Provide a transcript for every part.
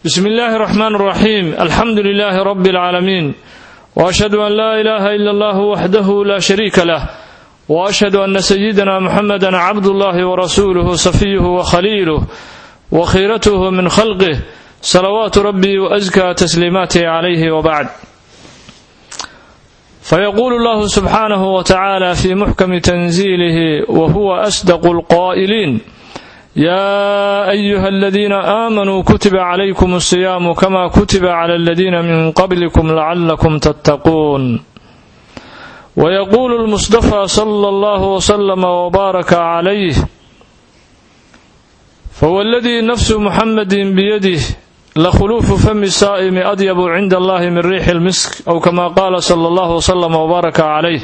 بسم الله الرحمن الرحيم الحمد لله رب العالمين واشهد ان لا اله الا الله وحده لا شريك له واشهد ان سيدنا محمدا عبد الله ورسوله صفيه وخليله وخيرته من خلقه صلوات ربي وازكى تسليماته عليه وبعد فيقول الله سبحانه وتعالى في محكم تنزيله وهو اصدق القائلين يا ايها الذين امنوا كتب عليكم الصيام كما كتب على الذين من قبلكم لعلكم تتقون ويقول المصطفى صلى الله وسلم وبارك عليه فهو الذي نفس محمد بيده لخلوف فم الصائم أطيب عند الله من ريح المسك أو كما قال صلى الله وسلم وبارك عليه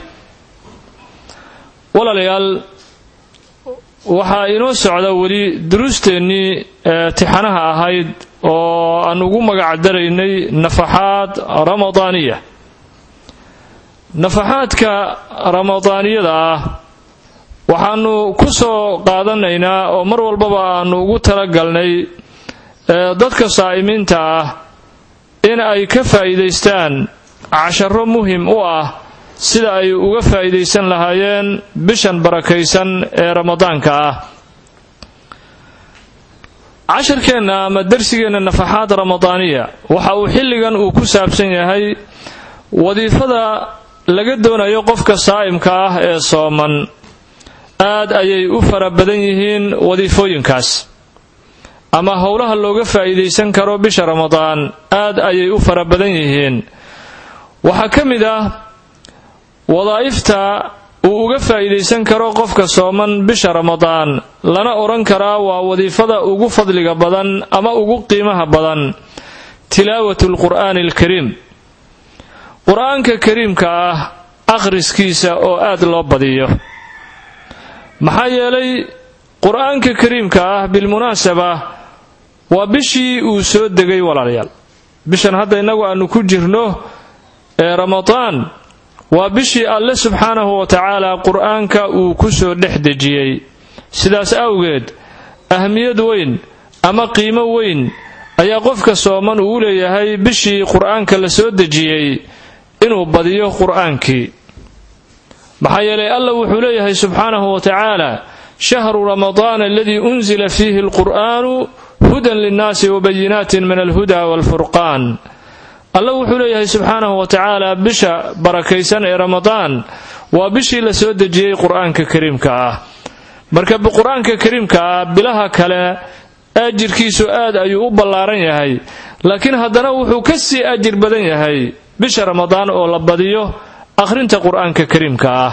walaalayaal waxaa inoo socda weli duruusteennii tixanaha ahayd oo aan ugu magac daraynay nafaxaad ramadaaniya nafaxaadka ramadaaniyada ah waxaanu ku soo qaadanaynaa oo mar walbaba aanu ugu talagalnay dadka saa'imiinta ah in ay ka faa'iidaystaan casharo muhim u ah sida ay uga faa'iidaysan lahaayeen bishan barakaysan ee ramadaanka ah casharkeenna ama darsigeenna nafaxaad ramadaaniya waxa uu xilligan uu ku saabsan yahay wadiifada laga doonayo qofka saa'imka ah ee sooman aad ayay u fara badan yihiin wadiifooyinkaas ama howlaha looga faa'iidaysan karo bisha ramadaan aad ayay u fara badan yihiin waxaa ka mid ah wadaa'ifta uu uga faa'iidaysan karo qofka sooman bisha ramadaan lana odhan karaa waa wadiifada ugu fadliga badan ama ugu qiimaha badan tilaawatu lqur'aani alkariim qur-aanka kariimka ah akhriskiisa oo aad loo badiyo maxaa yeelay qur-aanka kariimka ah bilmunaasaba waa bishii uu soo degay walaalayaal bishan hadda innagu aanu ku jirno ee ramadaan waa bishii alle subxaanahu wa tacaala qur-aanka uu ku soo dhex dejiyey sidaas awgeed ahmiyad weyn ama qiimo weyn ayaa qofka sooman uu leeyahay bishii qur-aanka la soo dejiyey inuu badiyo qur-aankii maxaa yeelay alla wuxuu leeyahay subxaanahu wa tacaala shahru ramadaan aladii unzila fiihi alqur'aanu hudan linnaasi wabayinaatin min alhuda waalfurqaan alla wuxuu leeyahay subxaanahu wa tacaala bisha barakaysan ee ramadaan waa bishii la soo dejiyey qur-aanka kariimka ah marka qur-aanka kariimka ah bilaha kale ajirkiisu aad ayuu u ballaaran yahay laakiin haddana wuxuu ka sii ajir badan yahay bisha ramadaan oo la badiyo akhrinta qur-aanka kariimka ah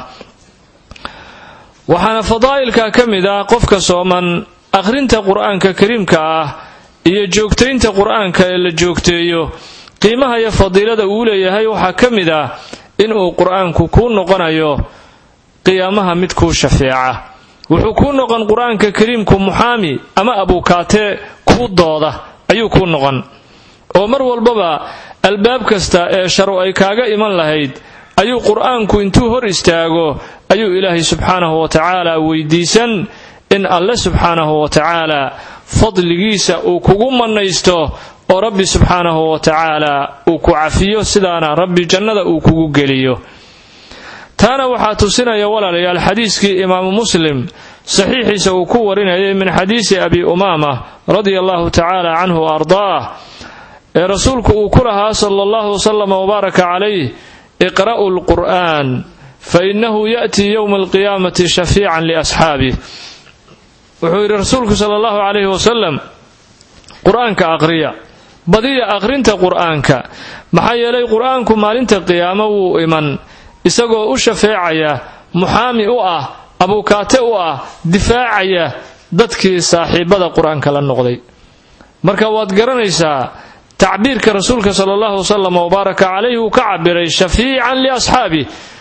waxaana fadaa'ilka ka mid ah qofka sooman akhrinta qur-aanka kariimka ah iyo joogtaynta qur-aanka ee la joogteeyo qiimaha iyo fadiilada uu leeyahay waxaa ka mid ah inuu qur-aanku kuu noqonayo qiyaamaha mid kuu shafeeca wuxuu kuu noqon qur-aanka kariimku muxaami ama abuukaate kuu dooda ayuu kuu noqon oo mar walbaba albaab kasta ee sharu ay kaaga iman lahayd ayuu qur-aanku intuu hor istaago ayuu ilaahay subxaanahu wa tacaala weydiisan in alle subxaanahu wa tacaala fadligiisa uu kugu mannaysto oo rabbi subxaanahu wa tacaala uu ku cafiyo sidaana rabbi jannada uu kugu geliyo taana waxaa tusinaya walaalayaal xadiiskii imaamu muslim saxiixiisa uu ku warinayay min xadiisi abi umaama radia allahu tacaala canhu wa ardaah ee rasuulku uu ku lahaa sala allahu wasalam wabaaraka calayh iqra'u lqur'aan fainahu ya'tii yowma alqiyaamati shafiican liasxaabih wuxuu yidhi rasuulku sala allahu calayhi wasalam qur-aanka aqriya badiya aqrinta qur-aanka maxaa yeelay qur-aanku maalinta qiyaamo wuu iman isagoo u shafeecaya muxaami u ah abuukaate u ah difaacaya dadkii saaxiibada qur-aanka la noqday marka waad garanaysaa tacbiirka rasuulka sala allahu wasalam wabaaraka calayhi uu ka cabiray shafiican liasxaabi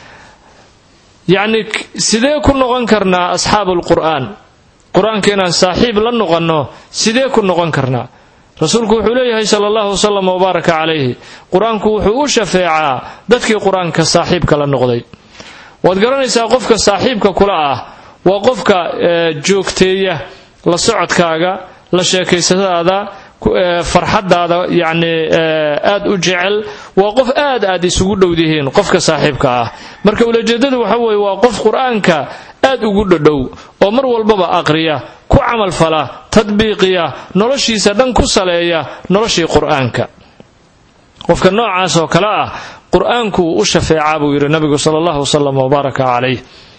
yacni sidee ku noqon karnaa asxaabu lqur'aan qur-aanka inaan saaxiib la noqonno sidee ku noqon karnaa rasuulku wuxuu leeyahay sala allahu wasalam wabaaraka calayhi qur-aanku wuxuu u shafeecaa dadkii qur-aanka saaxiibka la noqday waad garanaysaa qofka saaxiibka kula ah waa qofka joogteeya la socodkaaga la sheekaysadaada farxadaada yacni aad u jecel waa qof aad aad isugu dhowdihiin qofka saaxiibka ah marka ulajeedadu waxa weeye waa qof qur-aanka aad ugu dhadhow oo mar walbaba aqriya ku camalfala tadbiiqiya noloshiisa dhan ku saleeya noloshii qur-aanka qofka noocaas oo kale ah qur-aanku uu u shafeecaa buu yidhi nabigu sala allahu wasalam wabaaraka calayh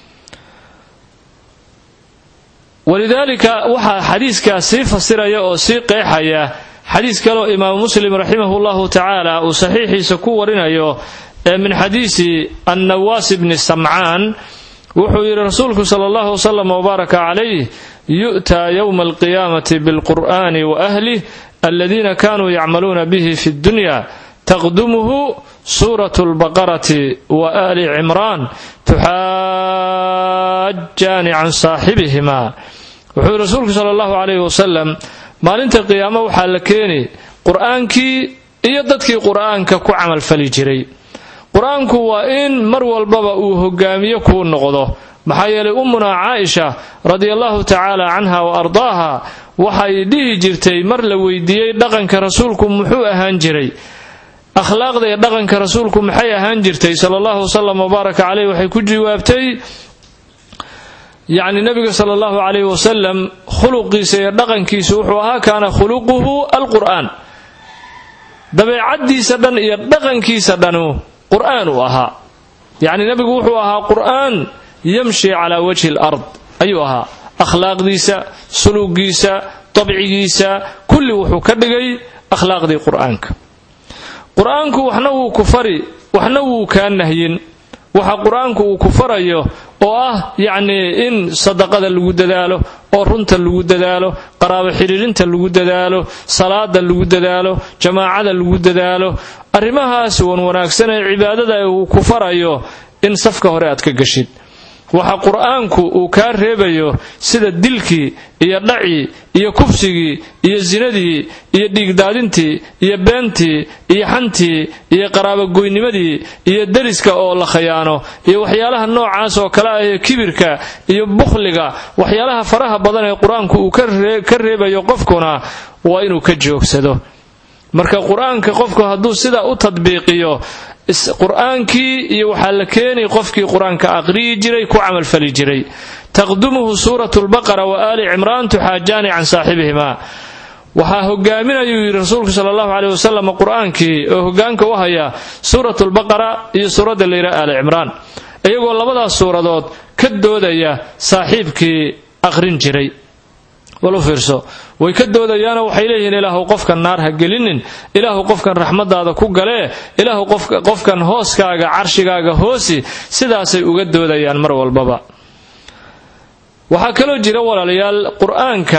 walidaalika waxaa xadiiskaa sii fasiraya oo sii qeexaya xadiis kaleo imaamu muslim raximahu llahu tacaala uu saxiixiisa ku warinayo ee min xadiisi annawaas bni samcaan wuxuu yidhi rasuulku sala allahu wasalam wabaaraka calayh yu'taa yowma alqiyaamati bilqur'ani wa ahlih aladiina kanuu yacmaluuna bihi fi ddunya taqdumuhu suuratu lbaqarati wa ali cimraan tuxaajaani can saaxibihima wuxuu yidhi rasuulku sala allahu calayhi wasalam maalinta qiyaamo waxaa la keeni qur-aankii iyo dadkii qur-aanka ku camalfali jiray qur-aanku waa in mar walbaba uu hogaamiye kuu noqdo maxaa yeelay ummunaa caaisha radiallahu tacaala canha wa ardaaha waxay dhihi jirtay mar la weydiiyey dhaqanka rasuulku muxuu ahaan jiray akhlaaqda iyo dhaqanka rasuulku maxay ahaan jirtay sala allahu wasalam wabaaraka caleyh waxay ku jawaabtay yacni nabiga sala allahu calayhi wasalam khuluqiisa iyo dhaqankiisa wuxuu ahaa kaana khuluquhu alqur'aan dabeecaddiisa dhan iyo dhaqankiisa dhanu qur'aan uu ahaa yacni nabigu wuxuu ahaa qur'aan yamshi calaa wajhi alard ayuu ahaa akhlaaqdiisa suluugiisa dabcigiisa kulli wuxuu ka dhigay akhlaaqdii qur'aanka qur-aanku waxna wuu ku fari waxna wuu kaa nahyin waxa qur-aanku uu ku farayo oo ah yacnii in sadaqada lagu dadaalo oo runta lagu dadaalo qaraabo xidhiirinta lagu dadaalo salaada lagu dadaalo jamaacada lagu dadaalo arrimahaas wan wanaagsan ee cibaadada uu ku farayo in safka hore aad ka gashid waxa qur-aanku uu kaa reebayo sida dilkii iyo dhacii iyo kufsigii iyo sinadii iyo dhiigdaadintii iyo beentii iyo xantii iyo qaraabogoynimadii iyo deriska oo la khayaano iyo waxyaalaha noocaas oo kale ah ee kibirka iyo bukhliga waxyaalaha faraha badan ee qur-aanku uu ka reebayo qofkuna waa inuu ka joogsado marka qur-aanka qofku hadduu sidaa u tadbiiqiyo qur-aankii iyo waxaa la keeni qofkii qur-aanka aqriyi jiray ku camalfali jiray taqdumuhu suuratu lbaqara wa aali cimraan tuxaajaani can saaxibihima waxaa hogaaminayuu yidhi rasuulku sala allahu caleyh wasalam qur-aankii oo hogaanka u haya suuratu lbaqara iyo suuradda layidhaha aali cimraan iyagoo labadaas suuradood ka doodaya saaxiibkii aqrin jiray walu fiirso way ka doodayaanoo waxay leeyihiin ilaahu qofkan naar ha gelinin ilaahu qofkan raxmadaada ku galee ilaahu qofkan hooskaaga carshigaaga hoosi sidaasay uga doodayaan mar walbaba waxaa kaloo jira walaalayaal qur-aanka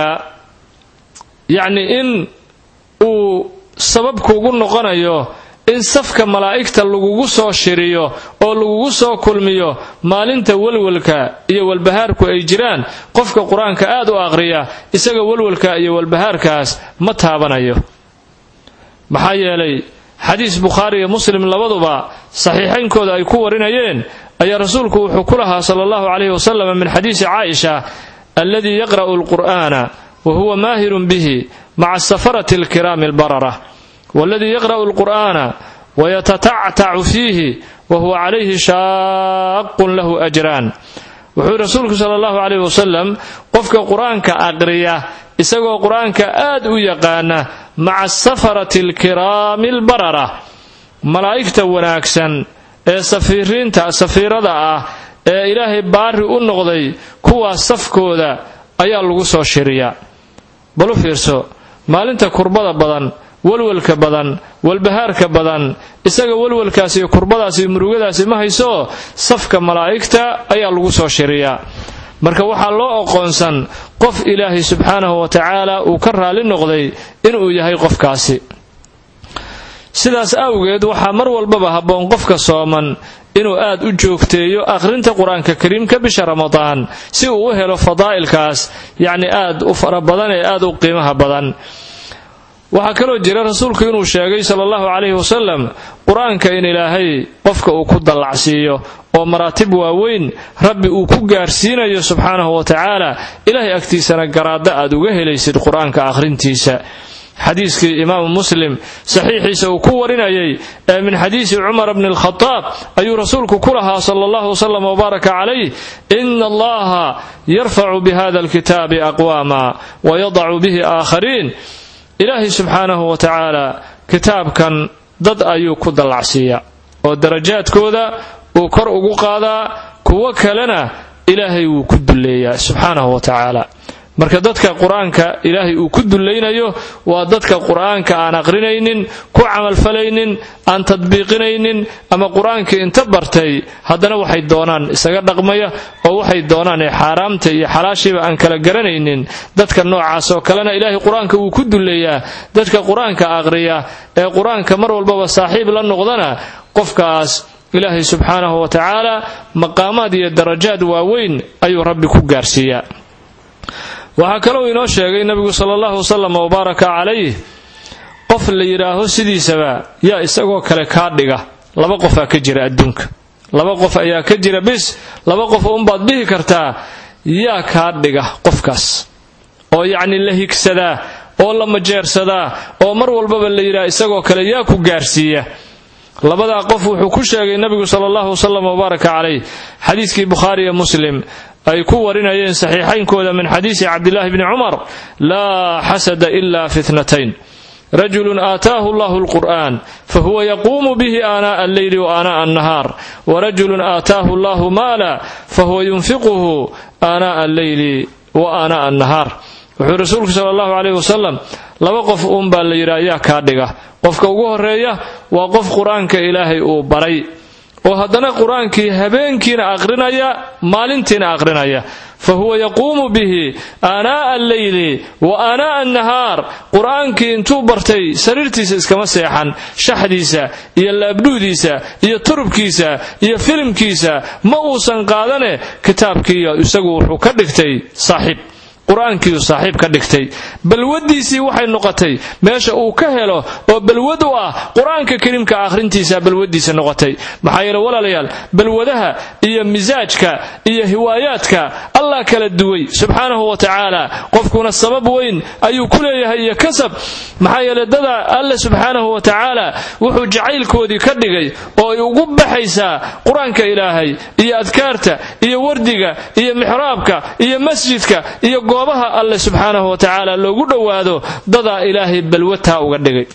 yacni in uu sabab kuugu noqonayo in safka malaa'igta lagugu soo shiriyo oo lagugu soo kulmiyo maalinta walwalka iyo walbahaarku ay jiraan qofka qur-aanka aad u aqhriya isaga walwalka iyo walbahaarkaas ma taabanayo maxaa yeelay xadiis bukhaari iyo muslim labaduba saxiixaynkooda ay ku warinayeen ayaa rasuulku wuxuu ku lahaa sala allahu calayhi wasalam min xadiisi caaisha alladii yaqra'u alqur'aana wa huwa maahirun bihi maca safarati alkiraami albarara waladii yaqra'u alqur'aana wayatatactacu fiihi wa huwa calayhi shaaqun lahu ajraan wuxuu rasuulku sala allahu calayhi wasalam qofka qur-aanka aqriya isagoo qur-aanka aad u yaqaana maca safarati alkiraami albarara malaa'igta wanaagsan ee safiiriinta safiirada ah ee ilaahay baari u noqday kuwaas safkooda ayaa lagu soo shiriyaa balu fiirso maalinta kurbada badan walwalka badan walbahaarka badan isaga walwalkaas iyo kurbadaas iyo murugadaasi ma hayso safka malaa'igta ayaa lagu soo shiriyaa marka waxaa loo oqoonsan qof ilaahay subxaanahu wa tacaala uu ka raali noqday inuu yahay qofkaasi sidaas awgeed waxaa mar walbaba habboon qofka sooman inuu aad u joogteeyo akhrinta qur-aanka kariimka bisha ramadaan si uu u helo fadaa'ilkaas yacni aad u fara badan ee aad u qiimaha badan waxaa kaloo jira rasuulku inuu sheegay sala allahu calayhi wasalam qur-aanka in ilaahay qofka uu ku dallacsiiyo oo maraatib waaweyn rabbi uu ku gaarsiinayo subxaanahu wa tacaala ilaahay agtiisana garaadda aad uga helaysid qur-aanka akhrintiisa xadiiskii imaamu muslim saxiixiisa uu ku warinayay ee min xadiisi cumar bni alkhadaab ayuu rasuulku ku lahaa sala allahu wasalam wbaaraka calayh ina allaha yarfacu bihada alkitaabi aqwaama wayadacu bihi aakhariin ilaahay subxaanahu wa tacaala kitaabkan dad ayuu ku dallacsiiyaa oo darajaadkooda uu kor ugu qaadaa kuwo kalena ilaahay wuu ku dulleeyaa subxaanahu wa tacaala marka dadka qur-aanka ilaahay uu ku dullaynayo waa dadka qur-aanka aan aqrinaynin ku camalfalaynin aan tadbiiqinaynin ama qur-aankii inta bartay haddana waxay doonaan isaga dhaqmaya oo waxay doonaan ee xaaraamta iyo xalaashiiba aan kala garanaynin dadka noocaas oo kalena ilaahay qur-aanka wuu ku dulleeyaa dadka qur-aanka aqriya ee qur-aanka mar walbaba saaxiib la noqdana qofkaas ilaahay subxaanahu wa tacaala maqaamaad iyo darajaad waaweyn ayuu rabbi ku gaarsiiyaa waxaa kalou inoo sheegay nebigu sala allahu wasalam wabaaraka calayh qof la yidhaaho sidiisaba yaa isagoo kale kaa dhiga laba qofaa ka jira adduunka laba qof ayaa ka jira bis laba qof unbaad dhihi kartaa yaa kaa dhiga qofkaas oo yacni la higsadaa oo la majeersadaa oo mar walbaba la yidhaha isagoo kale yaa ku gaarsiiya labadaa qof wuxuu ku sheegay nebigu sala allahu wasalam wabaaraka calayh xadiiskii bukhaariiyo muslim ay ku warinayeen saxiixaynkooda min xadiisi cabdillaahi bni cumar laa xasada ila fi tnatayn rajulun aataahu allahu alqur'an fahuwa yaquumu bihi aanaa'a alleyli wa aanaa'a annahaar warajulun aataahu allahu maala fahuwa yunfiquhu aanaa'a alleyli wa aanaa'a annahaar wuxuu rasuulku sala allahu caleyh wasalam laba qof uunbaa la yidhi ayaa kaa dhiga qofka ugu horeeya waa qof qur-aanka ilaahay uu baray oo haddana qur-aankii habeenkiina aqrinaya maalintiina aqrinaya fa huwa yaquumu bihi aanaa'a alleyli wa aanaa'a annahaar qur-aankii intuu bartay sariirtiisa iskama seexan shaxdiisa iyo laabdhuudiisa iyo turubkiisa iyo filimkiisa ma uusan qaadane kitaabkiiyo isagu wuxuu ka dhigtay saaxiib qur-aankiiu saaxiib ka dhigtay balwadiisii waxay noqotay meesha uu ka helo oo balwad u ah qur-aanka kariimka akhrintiisa balwadiisa noqotay maxaa yeele walaalayaal balwadaha iyo misaajka iyo hiwaayaadka allah kala duway subxaanahu wa tacaala qofkuna sabab weyn ayuu ku leeyahay iyo kasab maxaa yeele dada alle subxaanahu wa tacaala wuxuu jacaylkoodii ka dhigay oo ay ugu baxaysaa qur-aanka ilaahay iyo adkaarta iyo wardiga iyo mixraabka iyo masjidka iyo goobaha alle subxaanahu wa tacaala loogu dhowaado dadaa ilaahay balwataa uga dhigay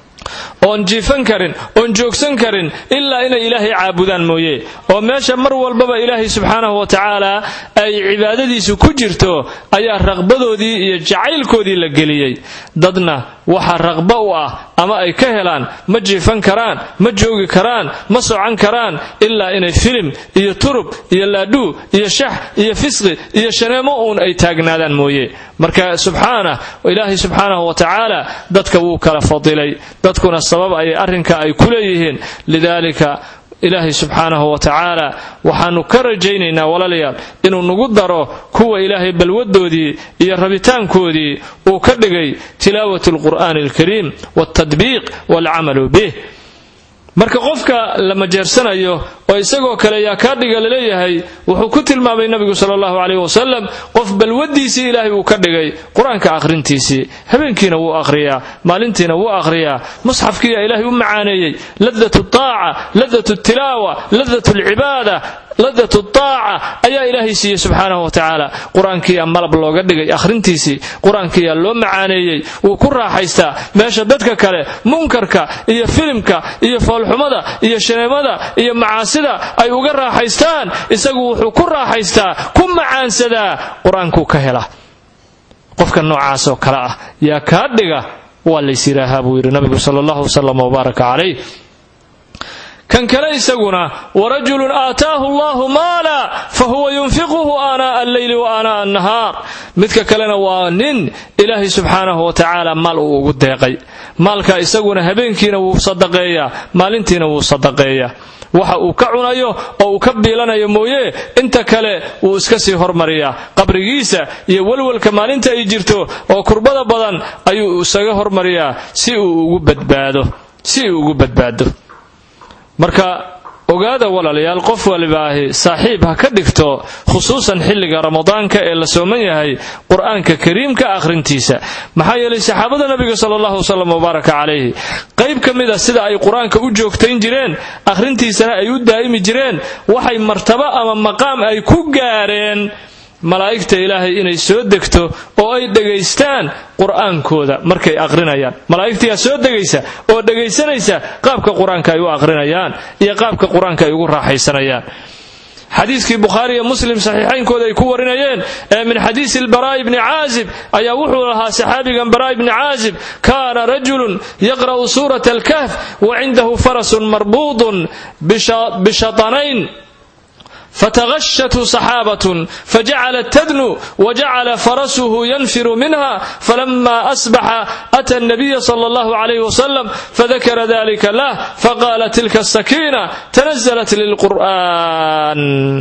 oon jiifan karin oon joogsan karin ilaa inay ilaahay caabudaan mooye oo meesha mar walbaba ilaahay subxaanahu wa tacaala ay cibaadadiisu ku jirto ayaa raqbadoodii iyo jacaylkoodii la geliyey dadna waxa raqba u ah ama ay ka helaan ma jiifan karaan ma joogi karaan ma socan karaan ilaa inay filim iyo turub iyo laadhuu iyo shax iyo fisqi iyo shaneemo uun ay taagnaadaan mooye marka subxaana ilaahay subxaanahu wa tacaala dadka wuu kala fadilay dadkuna sabab ayay arrinka ay ku leeyihiin lidaalika ilaahay subxaanahu wa tacaala waxaannu ka rajaynaynaa walaalayaal inuu nagu daro kuwa ilaahay balwadoodii iyo rabitaankoodii uu ka dhigay tilaawat alqur'aani alkariim waltadbiiq waalcamalu bih marka qofka la majeersanayo oo isagoo kale yaa kaa dhiga laleeyahay wuxuu ku tilmaamay nabigu sala allahu caleyh wasalam qof balwadiisii ilaahay uu ka dhigay qur-aanka akhrintiisii habeenkiina wuu akhriyaa maalintiina wuu akhriyaa musxafkiiyaa ilaahay u macaaneeyey ladat taaca ladat tilaawa ladat alcibaada ladat taaca ayaa ilaahay siiyey subxaanahu wa tacaala qur-aankiiyaa malab looga dhigay akhrintiisii qur-aankiiyaa loo macaaneeyey wuu ku raaxaystaa meesha dadka kale munkarka iyo filimka iyo foolxumada iyo shaneemada iyo macaasida ay uga raaxaystaan isagu wuxuu ku raaxaystaa ku macaansadaa qur-aankuu ka hela qofka noocaasoo kale ah yaa kaa dhiga waa lays yidhaahaa buu yidhi nabigu sala allahu wasalam wbaaraka calayh kan kale isaguna warajulun aataahu allahu maala fa huwa yunfiquhu aanaa'a alleyli wa aanaa'a annahaar midka kalena waa nin ilaahay subxaanahu wa tacaala maal uu ugu deeqay maalka isaguna habeenkiina wuu sadaqeeyaa maalintiina wuu sadaqeeyaa waxa uu ka cunayo oo uu ka biilanayo mooye inta kale wuu iska sii hormariyaa qabrigiisa iyo welwelka maalinta ay jirto oo kurbada badan ayuu isaga hormariyaa si uu ugu badbaado si uu ugu badbaado marka ogaada walaalayaal qof walibaahi saaxiib ha ka dhigto khusuusan xilliga ramadaanka ee la sooman yahay qur-aanka kariimka akhrintiisa maxaa yeelay saxaabada nabiga sala allahu wasalam wabaaraka calayhi qayb ka mid a sida ay qur-aanka u joogtayn jireen akhrintiisana ay u daa'imi jireen waxay martabo ama maqaam ay ku gaareen malaa'igta ilaahay inay soo degto oo ay dhegaystaan qur'aankooda markay aqrinayaan malaa'igtiyaa soo degaysa oo dhegaysanaysa qaabka qur-aanka ay u aqrinayaan iyo qaabka qur-aanka ay ugu raaxaysanayaan xadiiskii bukhaari iyo muslim saxiixaynkooda ay ku warinayeen ee min xadiisi lbaraa'i bni caazib ayaa wuxuu lahaa saxaabigan baraa'i bni caazib kaana rajulun yaqra'u suurata alkahf wa cindahu farasun marbuudun bishatanayn فتغشته صحابة فجعلت تدنو وجعل فرسه ينفر منها فلما أصبح أتى النبي صلى الله عليه وسلم فذكر ذلك له فقال تلك السكينة تنزلت للقرآن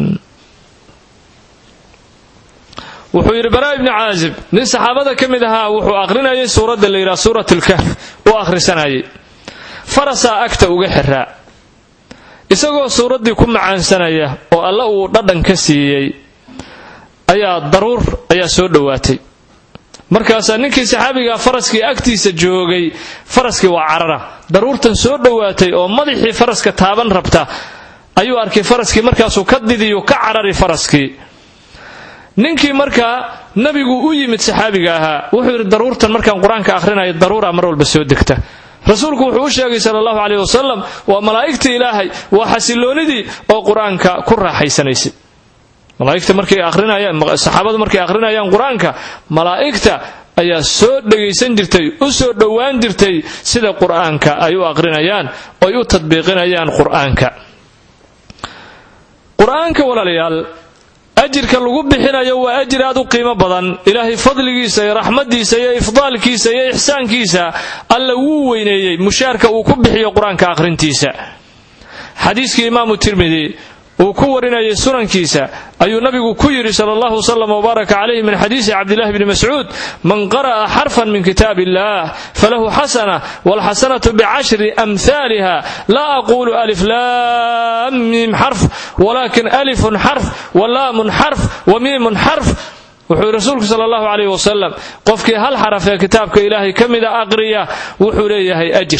wuxuu yidhi baraa ibni caazib nin saxaabada ka mid ahaa wuxuu aqrinayay suuradda la yidhaha suurat lkahf uu akhrisanayay farasaa agta uga xiraa isagoo suuraddii ku macaansanaya oo alle uu dhadhan ka siiyey ayaa daruur ayaa soo dhowaatay markaasaa ninkii saxaabigaa faraskii agtiisa joogay faraskii waa carara daruurtan soo dhowaatay oo madaxii faraska taaban rabta ayuu arkay faraskii markaasuu ka didiyu ka carari faraskii ninkii markaa nabigu u yimid saxaabiga ahaa wuxuu yidhi daruurtan markaan qur-aanka ahrinayo daruura mar walba soo degta rasuulku wuxuu u sheegay sala allahu caleyh wasalam waa malaa'igtii ilaahay waa xasiloonidii oo qur-aanka ku raaxaysanaysay malaaigta markay arinayaan saxaabadu markay akhrinayaan qur-aanka malaa'igta ayaa soo dhegaysan jirtay u soo dhowaan jirtay sida qur-aanka ay u aqrinayaan oy u tadbiiqinayaan qur-aanka qur-aanka walaalayaal ajirka lagu bixinayo waa ajir aad u qiimo badan ilaahay fadligiisa iyo raxmadiisa iyo ifdaalkiisa iyo ixsaankiisa alla wuu weyneeyey mushaarka uu ku bixiyo qur-aanka akhrintiisa xadiiskii imaamu tirmidi uu ku warinayay sunankiisa ayuu nabigu ku yidhi sala allahu wslam wbaaraka calayhi min xadiisi cabdillahi bni mascuud man qara'a xarfan min kitaab illah falahu xasana walxasanatu bicashri amhaaliha laa aquulu alif lam miim xarf walakin alifun xarf walaamun xarf wamiimun xarf wuxuu rasuulku sala allahu calayh wasalam qofkii hal xaraf ee kitaabka ilaahay ka mida aqriya wuxuu leeyahay ajir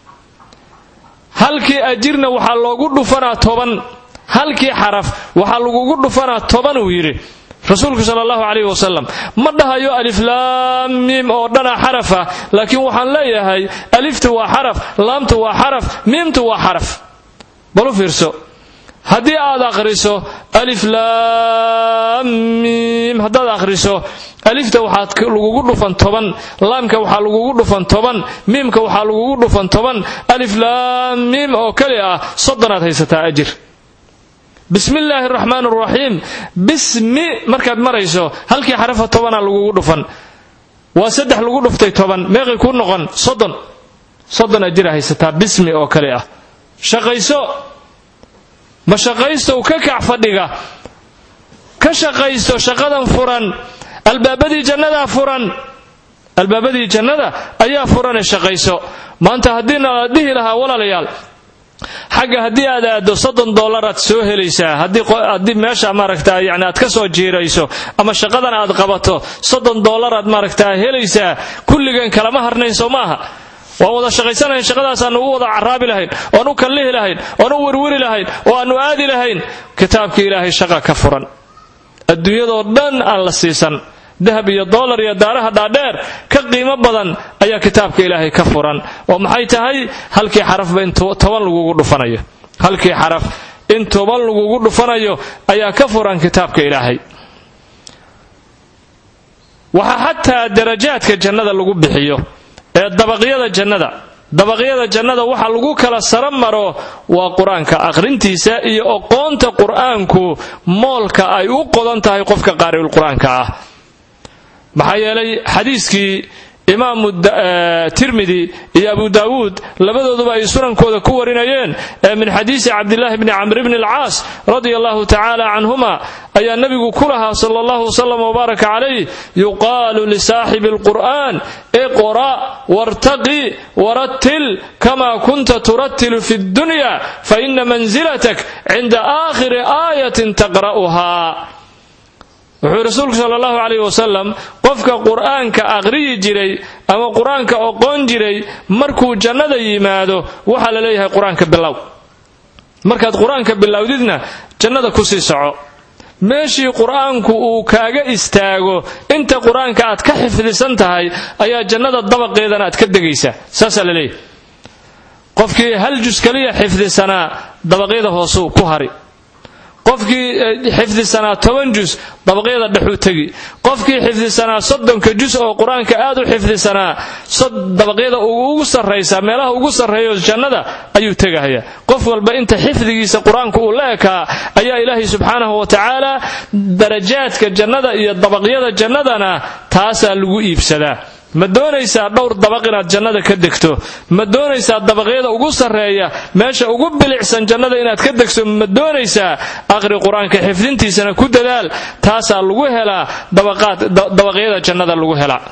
halkii ajirna waxaa loogu dhufanaa toban halkii xaraf waxaa lagugu dhufanaa toban uu yidhi rasuulku sala allahu calayh wasalam ma dhahayo aliflaam miim oo dhana xarafa laakiin waxaan leeyahay aliftu waa xaraf laamtu waa xaraf miimtu waa xaraf balu fiirso haddii aad akhriso aliflaam miim haddaad akhriso alifta waxaa lagugu dhufan toban laamka waxaa lagugu dhufan toban miimka waxaa lagugu dhufan toban aliflaam miim oo kali ah soddonaad haysataa ajir bismi illaahi araxmaan araxiim bismi markaad marayso halkii xarafa tobanaa lagugu dhufan waa saddex lagu dhuftay toban meeqay kuu noqon soddon soddon ajira haysataa bismi oo kale ah shaqayso ma shaqaystow ka kac fadhiga ka shaqaysto shaqadan furan albaabadii jannadaa furan albaabadii jannada ayaa furane shaqayso maanta haddiina la dhihi lahaa walaalayaal xagga haddii aad aado soddon dollaraad soo helaysaa haddii meesha maaragta yani aad ka soo jiirayso ama shaqadan aad qabato soddon dollaraad maaragtaa helaysaa kulligeen kalama harnayn soo maaha waan wada shaqaysanahayn shaqadaasaanu u wada caraabi lahayn oan u kallihi lahayn oan u werweri lahayn oo aanu aadi lahayn kitaabkii ilaahay shaqa ka furan adduunyadoo dhan aan la siisan dahab iyo dollar iyo daaraha dhaadheer ka qiimo badan ayaa kitaabka ilaahay ka furan oo maxay tahay halkii xarafba in toban lagugu dhufanayo halkii xaraf in toban lagugu dhufanayo ayaa ka furan kitaabka ilaahay waxaa xataa darajaadka jannada lagu bixiyo ee dabaqyada jannada dabaqyada jannada waxa lagu kala sara maro waa qur-aanka akhrintiisa iyo oqoonta qur-aanku moolka ay u qodan tahay qofka qaari'ul qur-aanka ah maxaa yeelay xadiiskii imaamu tirmidi iyo abu daawuud labadooduba ay sunankooda ku warinayeen ee min xadiisi cabdilaahi bni camr bni alcaas radia allahu tacaala canhuma ayaa nebigu ku lahaa sala allahu wasalam wbaaraka calayh yuqaalu lisaaxibi alqur'an iqra' wartaqi warattil kama kunta turattilu fi ddunya faina manzilatak cinda aakhiri aayatin taqra'uha wuxuu rasuulku sala allahu calayh wasalam qofka qur'aanka aqhriyi jiray ama qur-aanka oqoon jiray markuu jannada yimaado waxaa la leeyahay qur-aanka bilow markaad qur-aanka bilowdidna jannada kusii soco meeshii qur-aanku uu kaaga istaago inta qur-aanka aad ka xifdisan tahay ayaa jannada dabaqeedana aad ka degaysaa saasaa la leeyahay qofkii hal jus kaliya xifdisanaa dabaqyada hoosuu ku hari qofkii xifdisanaa toban jus dabaqyada dhexuu tegi qofkii xifdisanaa soddonka jus oo qur-aanka aad u xifdisanaa dabaqyada ugu sarraysa meelaha ugu sarreeyo jannada ayuu tegahaya qof walba inta xifdigiisa qur-aanku uu la ekaa ayaa ilaahay subxaanahu wa tacaala darajaadka jannada iyo dabaqyada jannadana taasaa lagu iibsadaa ma doonaysaa dhowr dabaq inaad jannada ka degto ma doonaysaa dabaqyada ugu sarreeya meesha ugu bilicsan jannada inaad ka degto ma doonaysaa aqri qur-aanka xifdintiisana ku dadaal taasaa lagu helaa dabaqyada jannada lagu helaa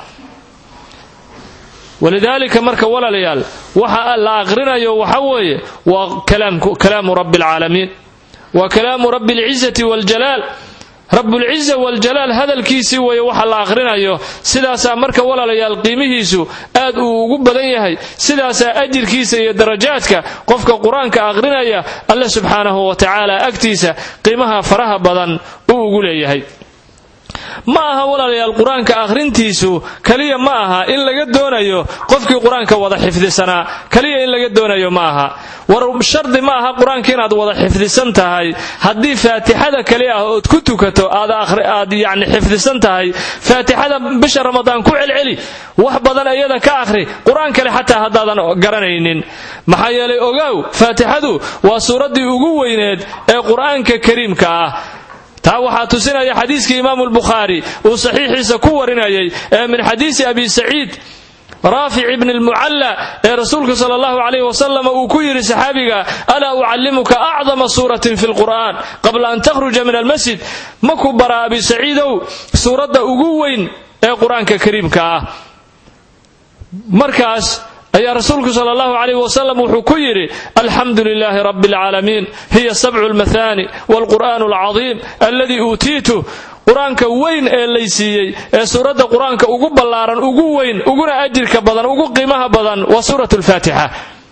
walidaalika marka walaalayaal waxa la aqrinayo waxa weeye waa kalaamu rabbi alcaalamiin waa kalaamu rabbi alcizati waljalaal rabbulciza waljalaal hadalkiisii weeye waxa la aqrinayo sidaasaa marka walaalayaal qiimihiisu aad uu ugu badan yahay sidaasaa ajirkiisa iyo darajaadka qofka qur-aanka aqrinaya alle subxaanahu wa tacaala agtiisa qiimaha faraha badan uu ugu leeyahay ma aha walaalayaal qur-aanka akhrintiisu kaliya ma aha in laga doonayo qofkii qur-aanka wada xifdisanaa kaliya in laga doonayo ma aha war shardi ma aha qur-aanka inaad wada xifdisan tahay haddii faatixada kali ah ood ku tukato aad yani xifdisan tahay faatixada bisha ramadaan ku celceli wax badan iyada ka akhri qur-aan kale xataa haddaadan garanaynin maxaa yeelay ogaaw faatixadu waa suuraddii ugu weyneed ee qur-aanka kariimka ah taa waxaa tusinaya xadiiskii imaamu lbukhaari uu saxiixiisa ku warinayay ee min xadiisi abi saciid raafic ibni lmucalla ee rasuulka sala allahu calayh wasalam uu ku yidhi saxaabiga alaa ucallimuka acdama suuratin fi lqur'an qabla an takhruja min almasjid maku bara abi saciidow suuradda ugu weyn ee qur-aanka kariimka ah markaas ayaa rasuulku sal allahu calayh wasalam wuxuu ku yidhi alxamdu lilaahi rabbi alcaalamiin hiya sabcu lmathani waalqur'aanu alcadiim alladii uutiitu qur-aanka weyn ee laysiiyey ee suuradda qur-aanka ugu ballaaran ugu weyn uguna ajirka badan ugu qiimaha badan waa suurat lfaatixa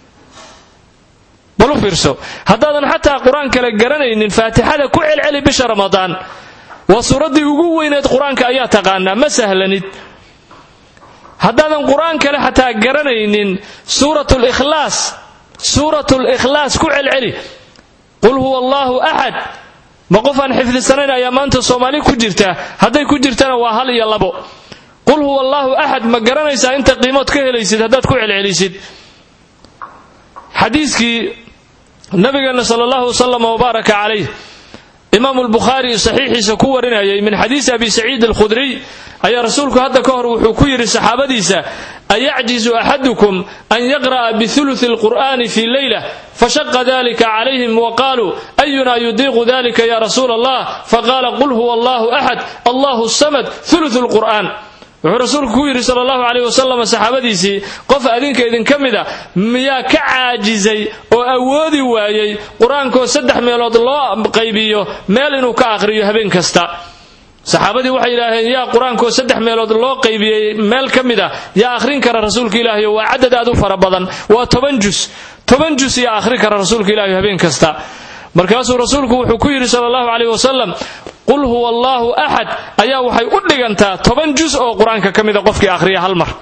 bal u fiirso haddaadan xataa qur-aan kale garanaynin faatixada ku celceli bisha ramadaan waa suuraddii ugu weyneed qur-aanka ayaa taqaanaa ma sahlanid haddaadan qur-aan kale xataa garanaynin suurat likhlaas suurat likhlaas ku celceli qul huwa allaahu axad ma qof aan xifdisanayn ayaa maanta soomaali ku jirta hadday ku jirtana waa hal iyo labo qul huwa allaahu axad ma garanaysaa inta qiimood ka helaysid haddaad ku celcelisid xadiiskii nabigeenna sala allahu wasalam wbaaraka calayh imaamu lbukhaari saxiixiisa ku warinayay min xadiisi abi saciid alkhudriy ayaa rasuulku hadda ka hor wuxuu ku yidhi saxaabadiisa ayacjizu axadukum an yaqra'a biuluثi اlqur'ani fi leyla fashaqa dalika calayhim waqaaluu ayuna yudiiqu dalika ya rasuula allah faqaala qul huwa allahu axad allahu samad uluثu lqur'an wuxuu rasuulku ku yidhi sal allahu caleyh wasalam saxaabadiisii qof adinka idinka mida miyaa ka caajisay oo awoodi waayey qur-aankoo saddex meelood loo qaybiyo meel inuu ka aqhriyo habeen kasta saxaabadii waxay yidhaaheen yaa qur-aankoo saddex meelood loo qaybiyey meel ka mid a yaa akhrin kara rasuulka ilaahiyo waa cadad aad u fara badan waa toban jus toban jus yaa akhrin kara rasuulka ilaahiyo habeen kasta markaasuu rasuulku wuxuu ku yidhi sala allahu caleyh wasalam qul huwa allaahu axad ayaa waxay u dhigantaa toban jus oo qur-aanka ka mida qofkii akhriya hal mar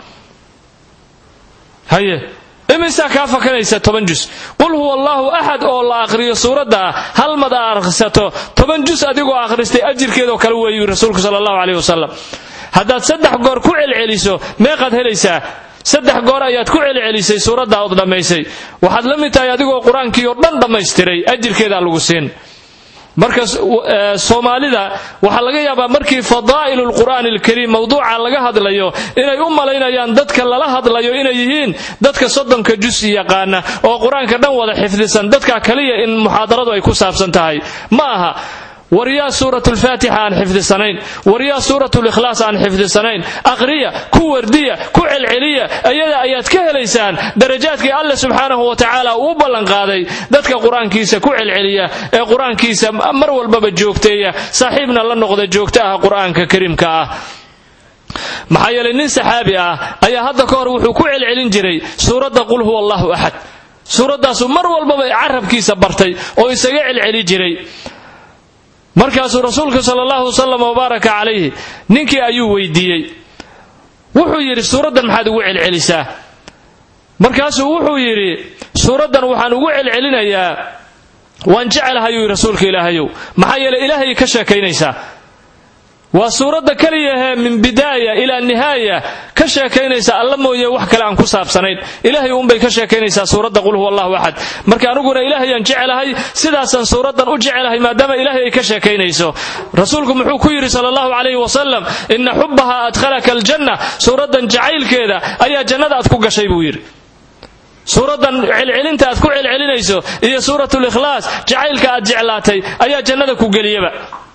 haye imisaa kaa fakanaysa toban jus qul huwa allaahu axad oo la akhriyo suuradda ah hal mad aa akhrisato toban jus adigoo akhristay ajirkeedoo kale weeyu rasuulku sala allahu caleyh wasalam haddaad saddex goor ku celceliso meeqaad helaysaa saddex goor ayaad ku celcelisay suuradda ood dhammaysay waxaad la mid tahay adigoo qur-aankii oo dhan dhammaystiray ajirkeedaa lagu siin marka soomaalida waxaa laga yaabaa markii fadaa'ilu lqur'aani alkariim mawduuca laga hadlayo inay u malaynayaan dadka lala hadlayo inay yihiin dadka soddonka jusi yaqaana oo qur-aanka dhan wada xifdisan dadka kaliya in muxaadaradu ay ku saabsan tahay ma aha waryaa suurat lfaatixa aan xifdisanayn waryaa suurat likhlaas aan xifdisanayn aqriya ku wardiya ku celceliya iyada ayaad ka helaysaan darajaadkii alle subxaanahu wa tacaala uu ballanqaaday dadka qur-aankiisa ku celceliya ee qur-aankiisa mar walbaba joogteeya saaxiibna la noqda joogta ah qur-aanka kariimka ah maxaa yeelay nin saxaabi ah ayaa hadda ka hor wuxuu ku celcelin jiray suuradda qul huwa allahu axad suuraddaasuu mar walbaba carabkiisa bartay oo isaga celceli jiray markaasuu rasuulka sala allahu wasalam wabaaraka calayhi ninkii ayuu weydiiyey wuxuu yidhi suuraddan maxaad ugu celcelisaa markaasuu wuxuu yidhi suuraddan waxaan ugu celcelinayaa waan jecelahay uu rasuulka ilaahayow maxaa yeeley ilaahay ka sheekaynaysaa waa suuradda keliyahee min bidaaya ilaa nihaaya ka sheekaynaysa alla mooye wax kale aan ku saabsanayn ilaahay uunbay ka sheekaynaysaa suuradda qul huwa allahu axad marka aniguna ilaahayaan jecelahay sidaasaan suuraddan u jecelahay maadaama ilaahay ay ka sheekaynayso rasuulku muxuu ku yidhi sala allahu calayhi wasalam ina xubbaha adkhalaka aljanna suuraddan jacaylkeeda ayaa jannada aad ku gashay buu yidhi suuraddan celcelinta aad ku celcelinayso iyo suuratulikhlaas jacaylka aad jeclaatay ayaa jannada ku geliyaba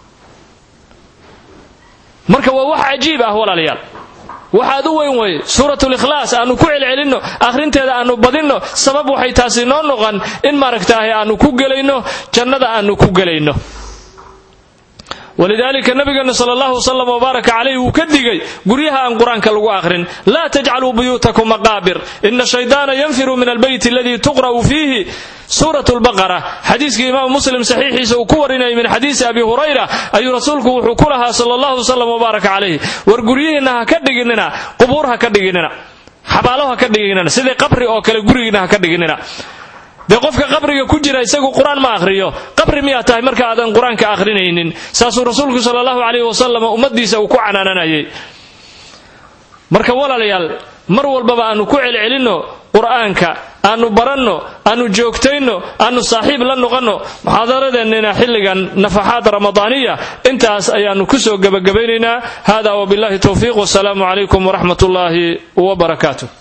marka waa wax cajiib ah walaalayaal waxaad u weyn weye suuratulikhlaas aanu ku celcelinno akhrinteeda aanu badinno sabab waxay taasi noo noqon in maaragtaahay aanu ku gelayno jannada aanu ku gelayno walidaalika nabigeena sal allahu wasalam wbaaraka calayh wuu ka digay guryaha aan qur-aanka lagu akhrin laa tajcaluu buyuutakum maqaabir ina shaydaana yanfiru min albeyti aladii tuqra'u fiihi suurat lbaqara xadiiskii imaamu muslim saxiixiisa uu ku warinayay min xadiisi abi hurayra ayuu rasuulku wuxuu ku lahaa sala allahu wasalam wbaaraka calayh war guryihiinna ha ka dhiginina qubuur ha ka dhiginina xabaalo ha ka dhiginina sidii qabri oo kale gurigiina ha ka dhiginina dee qofka qabriga ku jira isagu qur-aan ma akhriyo qabri miyaa tahay marka aadan qur-aanka akhrinaynin saasuu rasuulku sala allahu calayhi wasalam ummaddiisa uu ku canaananayay marka walaalayaal mar walbaba aanu ku celcelinno qur-aanka aanu baranno aanu joogtayno aanu saaxiib la noqonno muxaadaradeennina xilligan nafaxaad ramadaaniya intaas ayaannu ku soo gebagabaynaynaa hada wabillahi towfiiq wasalaamu calaykum waraxmat ullaahi wabarakaatu